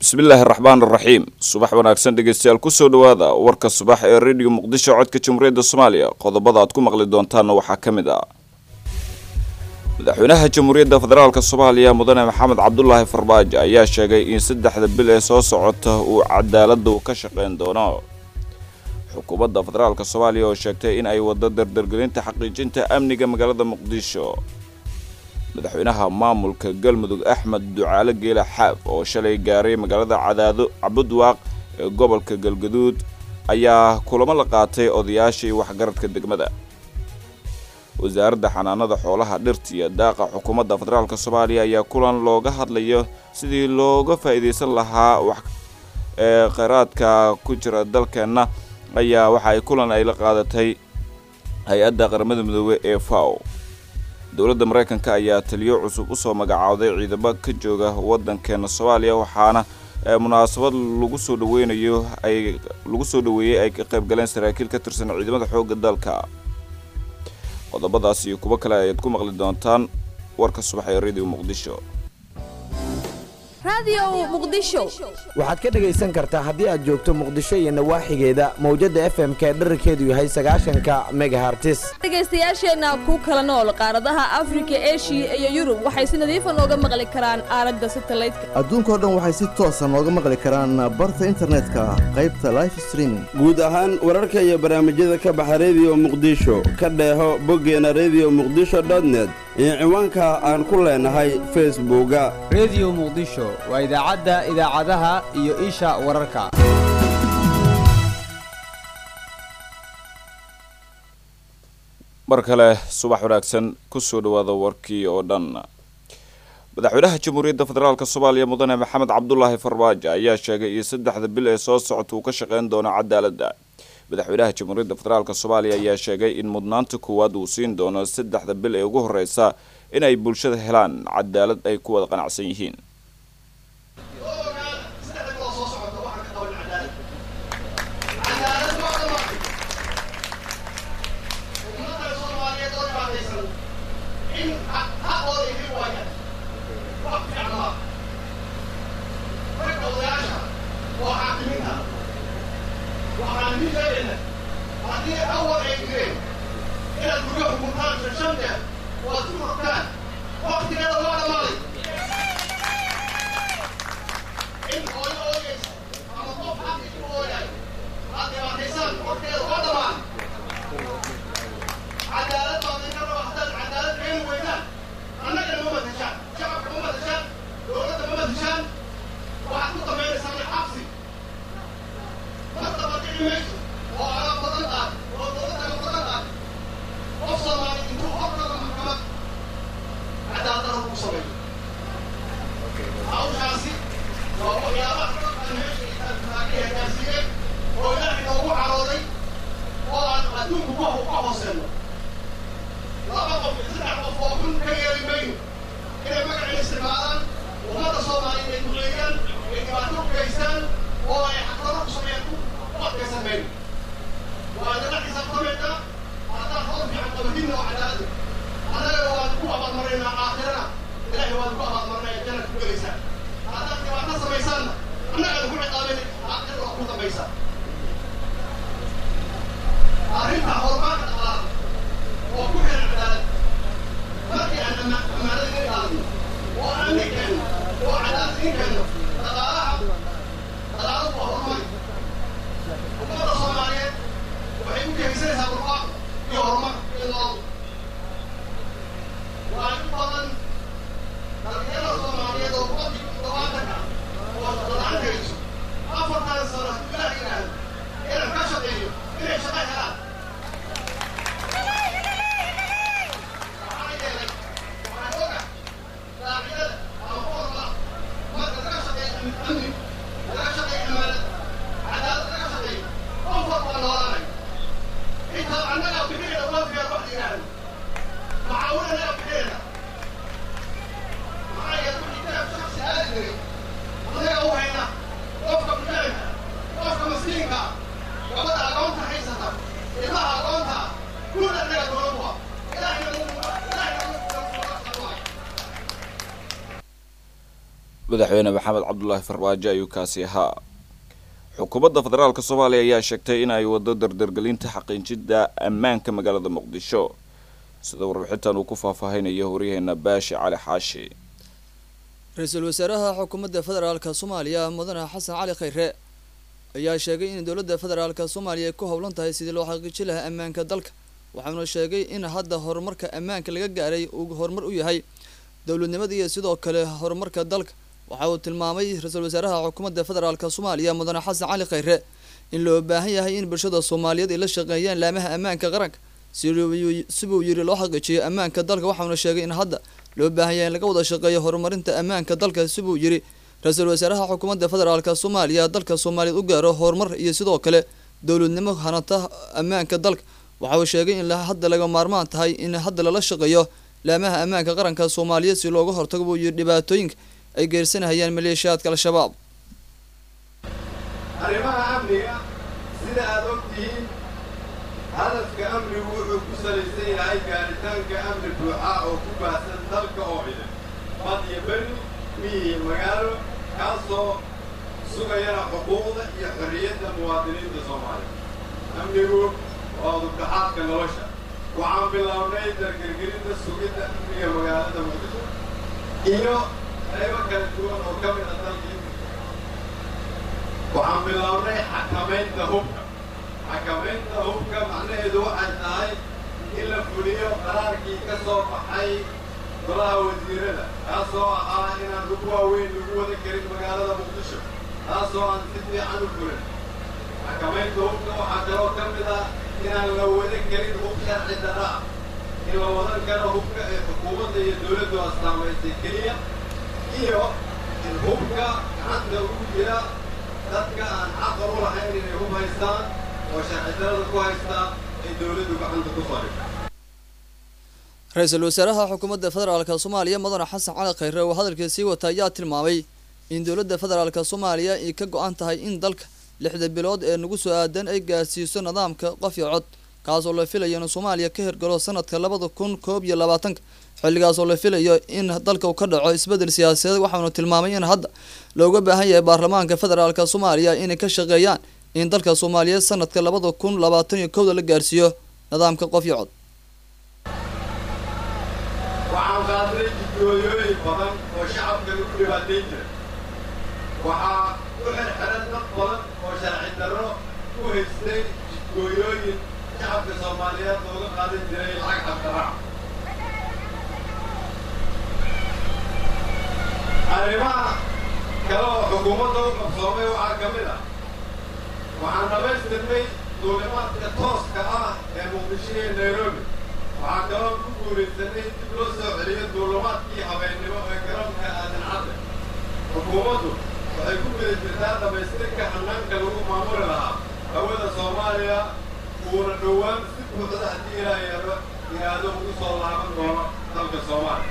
bismillaahi araxmaan araxiim subax wanaagsan dhegeystayaal kusoo dhowaada warka subax ee rediyo muqdisho codka jamhuuriyadda soomaaliya qodobada aad ku maqli doontaanna waxaa ka mid ah madaxweynaha jamhuuriyadda federaalk soomaaliya mudane maxamed cabdulaahi farbaajo ayaa sheegay in saddexda bil ee soo socota uu cadaaladda ka shaqayn doono xukuumadda federaalk soomaaliya oo sheegtay in ay wado dardargelinta xaqiijinta amniga magaalada muqdisho madaxweynaha maamulka galmudug axmed ducaale geela xaaf oo shalay gaaray magaalada cadaado cabudwaaq ee gobolka galgaduud ayaa kulamo la qaatay odayaashii waxgaradka degmada wasaaradda xanaanada xoolaha dhirta iyo daaqa xukuumadda federaalk soomaaliya ayaa kulan looga hadlayo sidii looga faa'iidaysan lahaa wax ee kheyraadka ku jira dalkeenna ayaa waxa ay kulan ay la qaadatay hay-adda qaramada midoobey ee fao dowladda maraykanka ayaa taliyo cusub usoo magacaawday ciidamo ka jooga waddankeena soomaaliya waxaana munaasabad lagu soo dhaweynayo ay lagu soo dhaweeyey ay ka qayb galeen saraakiil ka tirsan ciidamada xoogga dalka qodobadaas iyo kuwo kale ayaad ku maqli doontaan warka subax ee radio muqdisho waxaad ka dhegaysan kartaa haddii aad joogto muqdisho iyo nawaaxigeeda mawjadda f m ka dherarkeedu yahay sagaashanka megahartis dhegaystayaasheenna ku kala nool qaaradaha afrika eshiya iyo yurub waxay si nadiifa nooga maqli karaan aaladda satalaydka adduunkao dhan waxay si toosa nooga maqli karaan barta internetka qaybta life streaming guud ahaan wararka iyo barnaamijyada ka baxa rediyo muqdisho ka dheeho boggeena rediyo muqdisho dotnet iyo ciwaanka aan ku leenahay facebooka rediyo muqdisho waa idaacadda idaacadaha iyo isha wararka mar kale subax wanaagsan kusoo dhawaada warkii oo dhan madaxweynaha jamhuuriyadda federaalk soomaaliya mudane maxamed cabdulaahi farbaajo ayaa sheegay in saddexda bil ee soo socota uu ka shaqayn doono cadaaladda madaxweynaha jamhuuriyadda federaalk soomaaliya ayaa sheegay in mudnaanta koowaad uu siin doono saddexda bil ee ugu horeysa in ay bulshada helaan cadaalad ay ku wada qanacsan yihiin madaxweyne maxamed cabdulaahi farmaajo ayuu kaasi ahaa xukuumadda federaalk soomaaliya ayaa sheegtay in ay wado dardargelinta xaqiijinta ammaanka magaalada muqdisho sida warbixintan uu ku faahfaahinayo waryaheena baashi cali xaashi ra-iisul wasaaraha xukuumadda federaalka soomaaliya mudane xasan cali khayre ayaa sheegay in dowladda federaalka soomaaliya ay ku howlan tahay sidii loo xaqiijin lahaa ammaanka dalka waxauna sheegay in hadda horumarka ammaanka laga gaaray uu horumar u yahay dowladnimada iyo sidoo kale horumarka dalka waxa uu tilmaamay ra-iisul wasaaraha xukuumadda federaalka soomaaliya mudane xasan cali khayre in loo baahan yahay in bulshada soomaaliyeed ay la shaqeeyaan laamaha ammaanka qaranka sibuu yiri loo xaqiijiyo ammaanka dalka waxauna sheegay in hadda loo baahan yahay in laga wada shaqeeyo horumarinta ammaanka dalka sibuu yiri ra-iisul wasaaraha xukuumadda federaalka soomaaliya dalka soomaaliyeed u gaaro horumar iyo sidoo kale dowladnimo hanata ammaanka dalka waxa uu sheegay in hadda laga maarmaan tahay in hadda lala shaqeeyo laamaha ammaanka qaranka soomaaliyeed si looga hortago buu yiri dhibaatooyinka ay geersanahayaan maleeshiyaadka al-shabaab arrimaha amniga sida aada og tihiin hadafka amnigu wuxuu ku salaysan yahay gaaritaanka amni buuxa oo ku baahsan dalka oo cidan bad iyo beri miyi iyo magaalo kaasoo sugayana xuquuqda iyo xorriyadda muwaadiniinta soomaaliya amnigu waa udubdhaxaadka nolosha waxaan bilownay dargergelinta sugidda amniga magaalada muqdisho iyo qaybo kala duwan oo ka mid a dalkii waxaan bilownay xakamaynta hubka xakamaynta hubka macnaheedu waxay tahay in la fuliyo qaraarkii ka soo baxay golaha wasiirada kaasoo ahaa inaan hub waaweyn lagu wada karin magaalada muqdisho taasoo aan si fiican u fulin xakamaynta hubka waxaa kaloo ka mid ah inaan la wada karin hub sharci darra ah in la wadan karo hubka ee xukuumadda iyo dowladdu astaamaysay keliya iyo in hubka gacanta ugu jira dadka aan xaqa u lahayn inay hub haystaan oo sharcidarada ku haystaan ay dowladdu gacanta ku soo dhigto ra-iisul wasaaraha xukuumadda federaalka soomaaliya mudane xasan cali khayre oo hadalkii sii wata ayaa tilmaamay in dowladda federaalka soomaaliya ay ka go-an tahay in dalka lixda bilood ee nagu soo aadan ay gaarsiiso nidaamka qof iyo cod kaasoo la filayo in soomaaliya ka hirgalo sanadka labada kun koob iyo labaatanka xilligaas oo la filayo in dalka uu ka dhaco isbeddel siyaasadeed waxaanu tilmaamay in hadda looga baahan yahay baarlamaanka federaalka soomaaliya inay ka shaqeeyaan in dalka soomaaliyeed sanadka labada kun labaatan iyo kowda la gaarsiiyo nidaamka qof iyo cod waxaan qaadnay jidgooyooyin badan oo shacabka lagu dhibaatayn jira waxaa u xirxiran dad badan oo sharci darro ku haystay jidgooyooyin shacabka soomaaliyeed looga qaadan jiray lacag xabdaraac arrimaha kale oo xukuumadda u qabsoomay waxaa ka mid ah waxaan dhammaystirnay duulimaadka tooska ah ee muqdisho iyo nairobi waxaa kaloo ku guulaysanay dib loo soo celiyo duulimaadkii habeennimo ee garoonka aadan cadde xukuumaddu waxay ku guda jirtaa dhammaystirka hannaanka lagu maamuli lahaa hawada soomaaliya uuna dhowaan si buuxda haddii ilaa yaro iraado ugu soo laaban doono dalka soomaaliya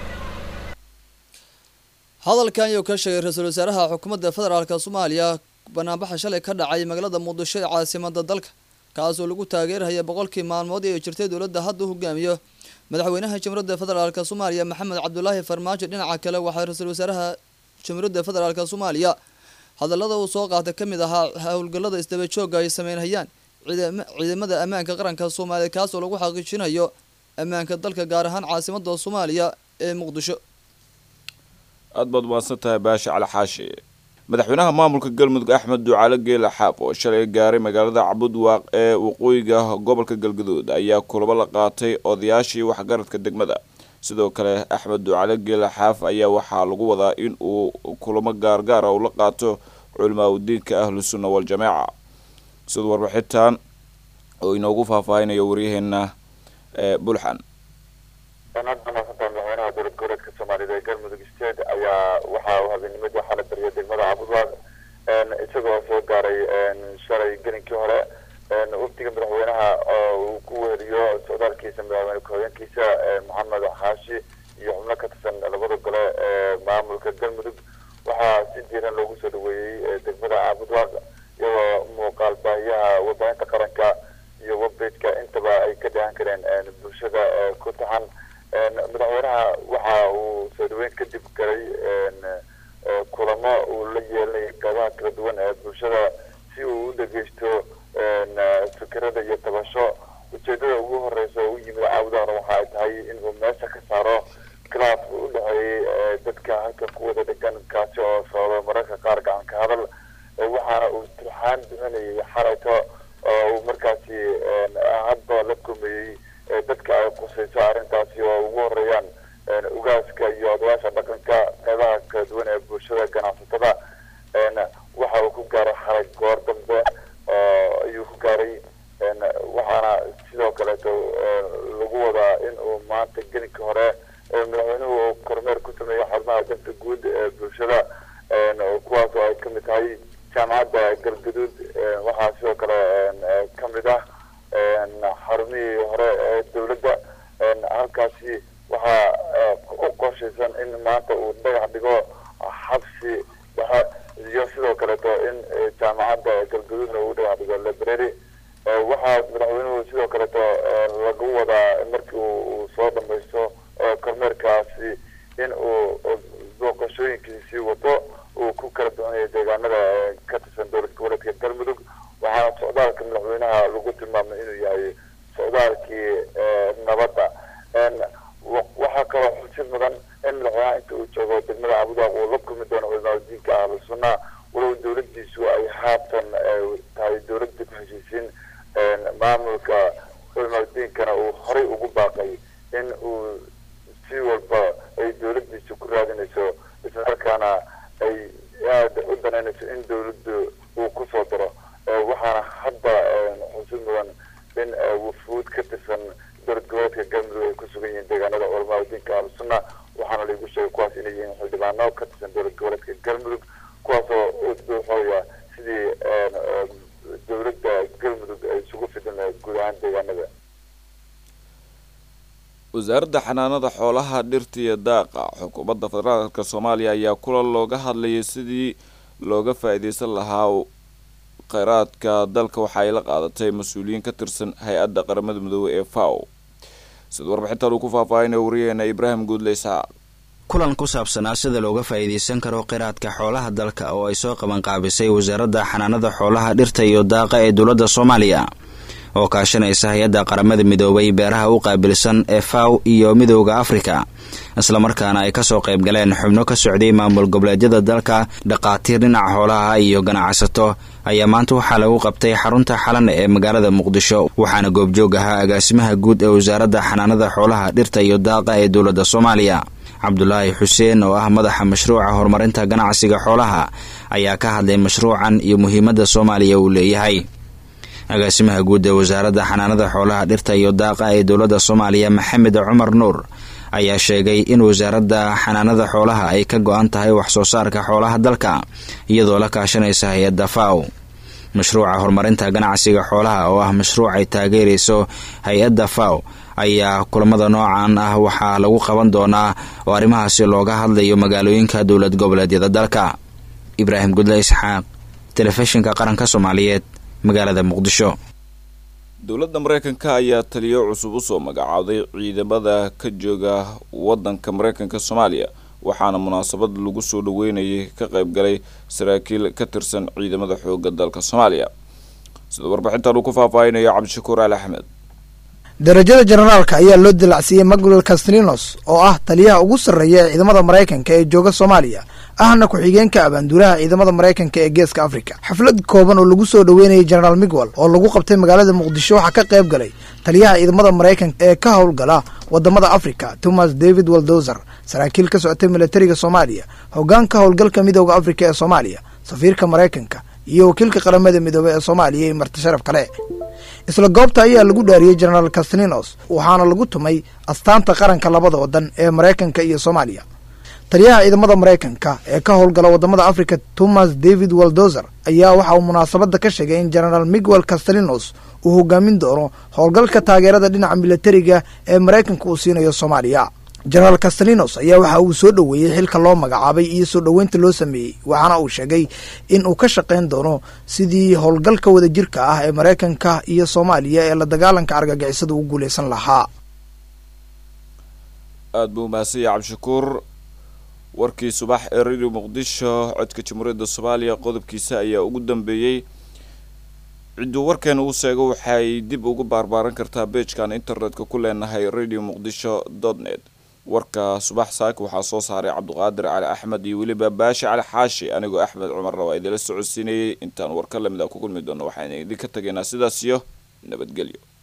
hadalkan ayuu ka sheegay ra-iisul wasaaraha xukuumadda federaalka soomaaliya banaanbaxa shalay ka dhacay magaalada muqdisho ee caasimada dalka kaasoo lagu taageerhaya boqolkii maalmood ee jirtay dowladda hadda u hogaamiyo madaxweynaha jamhuuriyadda federaalk soomaaliya maxamed cabdulaahi farmaajo dhinaca kale waxaa ra-iisul wasaaraha jamhuuriyadda federaalk soomaaliya hadallada uu soo qaatay ka mid ahaa howlgallada isdaba joogga ay sameynhayaan ciidamada ammaanka qaranka soomaaliya kaasoo lagu xaqiijinayo ammaanka dalka gaar ahaan caasimada soomaaliya ee muqdisho aad baad umaadsan tahay baashi cali xaashi madaxweynaha maamulka galmudug axmed ducaale geela xaab oo shalay gaaray magaalada cabudwaaq ee waqooyiga gobolka galgaduud ayaa kulamo la qaatay odayaashii waxgaradka degmada sidoo kale axmed ducaale geela xaaf ayaa waxaa lagu wadaa in uu kulamo gaargaara uu la qaato culimaa udiinka ahlu sunna waljamaaca sida warbixintan oo inoogu faahfaahinayo waryaheena bulxan sanada maasanta madaxweynaha dowlad goboleedka soomaaliyed ee galmudug state ayaa waxa uu habeenimada waxaa la bariyay degmada cabudwaaq isagoo soo gaaray shalay gelinkii hore wafdiga madaxweynaha oo uu ku weheliyo socdaalkiisa madaxweyne ku-xigeenkiisa maxamed xaashi iyo xubno ka tirsan labada gole ee maamulka galmudug waxaa si diiran loogu soo dhaweeyey degmada cabudwaaq iyadoo muuqaal baahiyaha warbaahinta qaranka iyo webbageka intaba ay ka dhahan kareen bulshada ku taxan madaxweynaha waxa uu soo dhaweyn kadib galay kulamo duwan ee bulshada si uu u dhegeysto fikirada iyo tabasho ujeedada ugu horeysa oo u yimid caawdaana waxa ay tahay inuu meesha ka saaro khilaafka u dhexeeyey dadka halka ku wada dhegan kaasi oo socdo mararka qaar gacan ka hadal waxaana uu turxaan bixinayay xalayto oo uu markaasi hadba la kumeeyey dadka ay qusayso arrintaasi oo ugu horeeyaan ugaaska iyo odayaasha dhaqanka qeybaha kala duwan ee bulshada ganacsatada waxa uu ku gaaray xalay goor dambe ayuu ku gaaray waxaana sidoo kaleeto lagu wadaa in uu maanta gelinka hore madaxweynuhu uu kormeer ku sameeyo xarumaha danta guud ee bulshada kuwaas oo ay kamid tahay jaamacadda galgaduud waxaa sidoo kale kamid ah xarumihii hore ee dowladda halkaasi waxaa u qorshaysan in maanta uu dhagax dhigo xabsi dhexe iyo sidoo kaleeto in jaamacadda galgaduudna uu dhagax dhigo library waxaa madaxweynuhu sidoo kaleeto lagu wadaa markii uu soo dhamaysto kormeerkaasi in uu booqashooyinkiisii wato uu ku kala ducanayo deegaanada ka tirsan dowlad goboleedka galmudug waxaana socdaalka madaxweynaha lagu tilmaamay inuu yahay socdaalkii nabadda waxaa kaloo xusid mudan in madaxweynaha inta uu joogo degmada abudaaq uu la kulmi doono culimadiinka ahlu sunna walow dowladiisu ay haatan tahay dowladda ku heshiisiin maamulka culimadiinkana uu horay ugu baaqay in uu si walba ay dowladiisu ku raadinayso islamarkaana ay aada u danaynayso in dowladdu uu kusoo daro waxaana hadda xusid mudan in wufuud ka tirsan dowlad goboleedka galmudug ay ku sugan yihiin deegaanada culamadiinka ahlusunna waxaana laigu sheegay kuwaas inay yihiin xildhibaano ka tirsan dowlad goboleedka galmudug kuwaasoo u duuxooya sidii dowladda galmudug ay isugu fidin guud ahaan deegaanada wasaaradda xanaanada xoolaha dhirta iyo daaqa xukuumadda federaalka soomaaliya ayaa kulan looga hadlayay sidii looga faa-iideysan lahaa kheyraadka dalka waxa ay la qaadatay mas-uuliyiin ka tirsan hay-adda qaramada midoobey ee faw sida warbixintan uu ku faahfaahinaya wariyaheena ibraahim guudle isxaaq kulan ku saabsanaa sida looga faa'iidaysan karo kheyraadka xoolaha dalka oo ay soo qabanqaabisay wasaaradda xanaanada xoolaha dhirta iyo daaqa ee dowladda soomaaliya oo kaashanaysa hay-adda qaramada midoobay beeraha u qaabilsan ee faw iyo midooda afrika islamarkaana ay kasoo qayb galeen xubno ka socday maamul goboleedyada dalka dhaqaatiir dhinaca xoolaha iyo ganacsato ayaa maanta waxaa lagu qabtay xarunta xalan ee magaalada muqdisho waxaana goobjoog ahaa agaasimaha guud ee wasaaradda xanaanada xoolaha dhirta iyo daaqa ee dowladda soomaaliya cabdulaahi xuseen oo ah madaxa mashruuca horumarinta ganacsiga xoolaha ayaa ka hadlay mashruucan iyo muhiimadda soomaaliya uu leeyahay agaasimaha guud ee wasaaradda xanaanada xoolaha dhirta iyo daaqa ee dowladda soomaaliya maxamed cumar nuur ayaa sheegay in wasaaradda xanaanada xoolaha ay ka go-an tahay wax soo saarka xoolaha dalka iyadoo la kaashanaysa hay-adda faw mashruuca horumarinta ganacsiga xoolaha oo ah mashruuc ay taageerayso hay-adda faw ayaa kulamada noocan ah waxaa lagu qaban doonaa oo arrimahaasi looga hadlayo magaalooyinka dowlad goboleedyada dalka ibraahim gudle isxaaq telefishinka qaranka soomaaliyeed magaalada muqdisho dowladda mareykanka ayaa taliyo cusub usoo magacaabday ciidamada ka jooga wadanka mareykanka soomaaliya waxaana munaasabad lagu soo dhaweynayay ka qayb galay saraakiil ka tirsan ciidamada xooga dalka soomaaliya sida warbixintan uu ku faahfaahinayo cabdishakuur ali axmed darajada generaalka ayaa loo dilacsiiyey maguel castrinos oo ah taliyaha ugu sarreeya ee ciidamada maraykanka ee jooga soomaaliya ahna ku-xigeenka abaanduulaha ciidamada maraykanka ee geeska afrika xaflad kooban oo lagu soo dhoweynayay generaal miguel oo lagu qabtay magaalada muqdisho waxaa ka qayb galay taliyaha ciidamada maraykanka ee ka howlgala wadamada afrika thomas david waldozer saraakiil ka socotay milatariga soomaaliya hogaanka howlgalka midooda afrika ee soomaaliya safiirka maraykanka iyo wakiilka qaramada midoobey ee soomaaliya iyo marti sharaf kale isla goobta ayaa lagu dhaariyey generaal castrinos waxaana lagu tumay astaanta qaranka labada wadan ee maraykanka iyo soomaaliya taliyaha ciidamada maraykanka ee ka howlgala wadamada africa thomas david waldozer ayaa waxa uu munaasabada ka sheegay in generaal miguel castrinos uu hogaamin doono howlgalka taageerada dhinaca milatariga ee maraykanka uu siinayo soomaaliya generaal castrinos ayaa waxa uu soo dhoweeyey xilka loo magacaabay iyo soo dhoweynta loo sameeyey waxaana uu sheegay in uu ka shaqayn doono sidii howlgalka wadajirka ah ee maraykanka iyo soomaaliya ee la dagaalanka argagixisada ugu guuleysan lahaa aada buu mahadsan yahay cabdishakuur warkii subax ee radio muqdisho codka jamhuuriyadda soomaaliya qodobkiisa ayaa ugu dambeeyey cidduu warkeena uu sheego waxay dib ugu baarbaaran kartaa beejkan internetka ku leenahay radio muqdisho dot net warka subax saaka waxaa soo saaray cabdiqaadir cali axmed iyo weliba baashi cali xaashi anigoo axmed cumarna waa idinla socodsiinayay intaan warka lamid a ku kulmi doono waxaan idinka tegaynaa sidaas iyo nabadgelyo